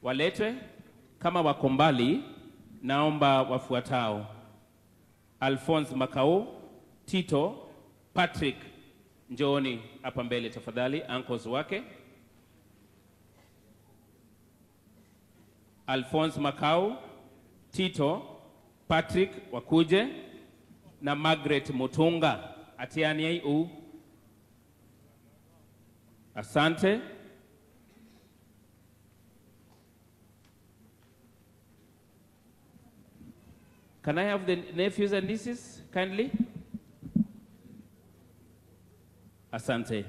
waletwe. Kama wako mbali, naomba wafuatao: Alphonse Makau, Tito, Patrick, njooni hapa mbele tafadhali, uncles wake. Alphonse Makau, Tito, Patrick wakuje na Margaret Mutunga atiani u. Asante. Can I have the nephews and nieces kindly? Asante.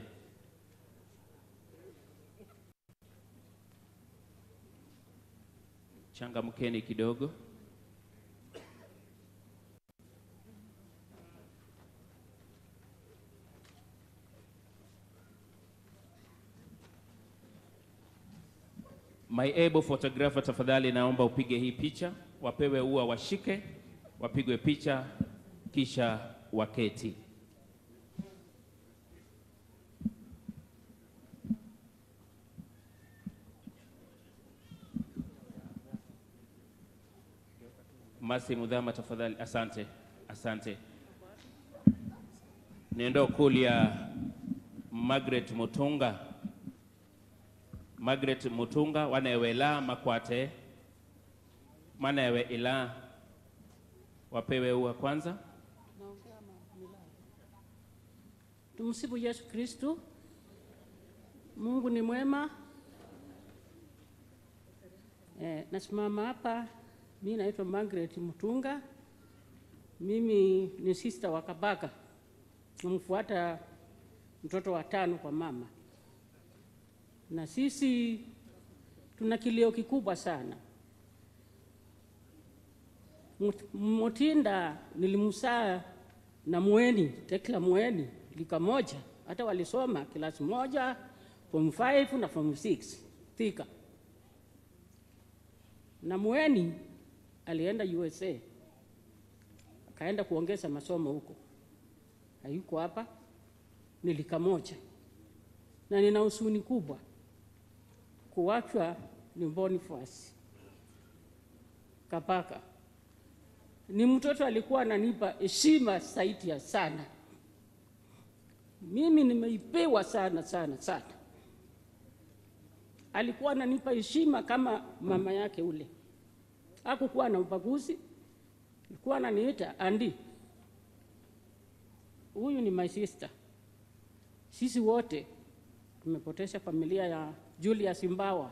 Changamkeni kidogo. My able photographer, tafadhali naomba upige hii picha, wapewe ua, washike, wapigwe picha, kisha waketi. Masi Mudhama, tafadhali. Asante, asante. Niendo kulia Margaret Mutunga Margaret Mutunga wanewe ila makwate manewe ila wapewe ua kwanza. Tumsifu Yesu Kristu. Mungu ni mwema. Eh, nasimama hapa, mi naitwa Margaret Mutunga. Mimi ni sister wa Kabaka, namfuata mtoto wa tano kwa mama, na sisi tuna kilio kikubwa sana. Mut- Mutinda nilimsaa na Mweni Tekla Mweni lika moja, hata walisoma kilasi moja form 5 na form 6 Thika. Na Mweni alienda USA akaenda kuongeza masomo huko, hayuko hapa, ni lika moja, na nina huzuni kubwa kuwachwa ni Boniface Kabaka ni mtoto alikuwa ananipa heshima zaidi ya sana. Mimi nimeipewa sana sana sana. Alikuwa ananipa heshima kama mama yake ule, hakukuwa na ubaguzi, alikuwa ananiita andi. Huyu ni my sister. Sisi wote tumepoteza familia ya Julius Mbawa,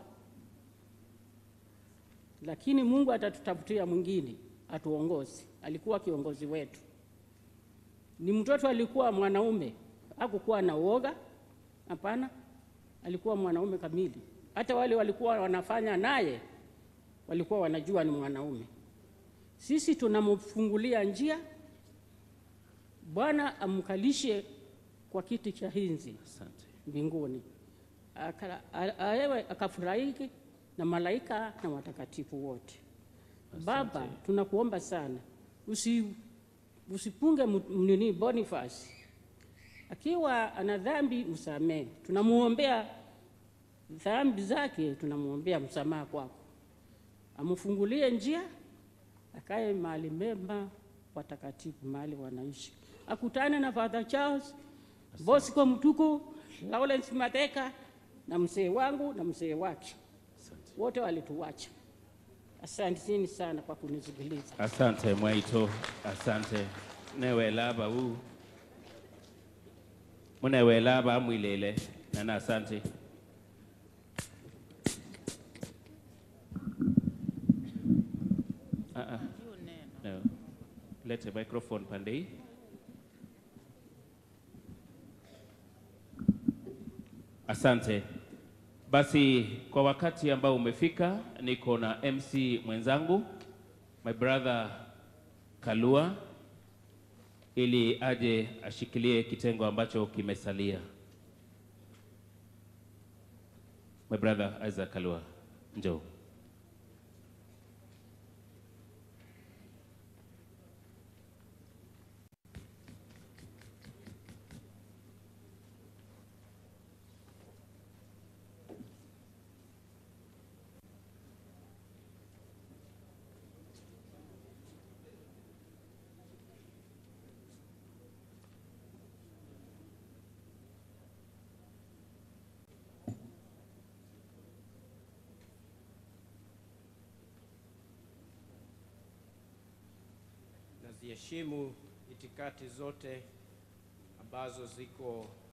lakini Mungu atatutafutia mwingine atuongozi. Alikuwa kiongozi wetu, ni mtoto, alikuwa mwanaume, hakukuwa na uoga, hapana, alikuwa mwanaume kamili. Hata wale walikuwa wanafanya naye walikuwa wanajua ni mwanaume. Sisi tunamfungulia njia, Bwana amkalishe kwa kiti cha hinzi Asante. mbinguni, Aka- a- aewe akafurahiki na malaika na watakatifu wote. Baba, tunakuomba sana usi, usipunge mu- nini Boniface akiwa ana dhambi, msamehe. Tunamuombea dhambi zake, tunamuombea msamaha kwako, amfungulie njia, akae mahali mema watakatifu, mahali wanaishi, akutane na Father Charles Bosco Mtuku, Lawrence Mateka na mzee wangu na mzee wake, wote walituacha. Asanteni sana kwa kunisikiliza. Asante Mwaito, asante newelaba u munewelaba mwilele nana asante Ah, ah. No. Lete microphone pande hii. Asante. Basi kwa wakati ambao umefika, niko na MC mwenzangu my brother Kalua ili aje ashikilie kitengo ambacho kimesalia. My brother Isaac Kalua, njoo. naziheshimu itikadi zote ambazo ziko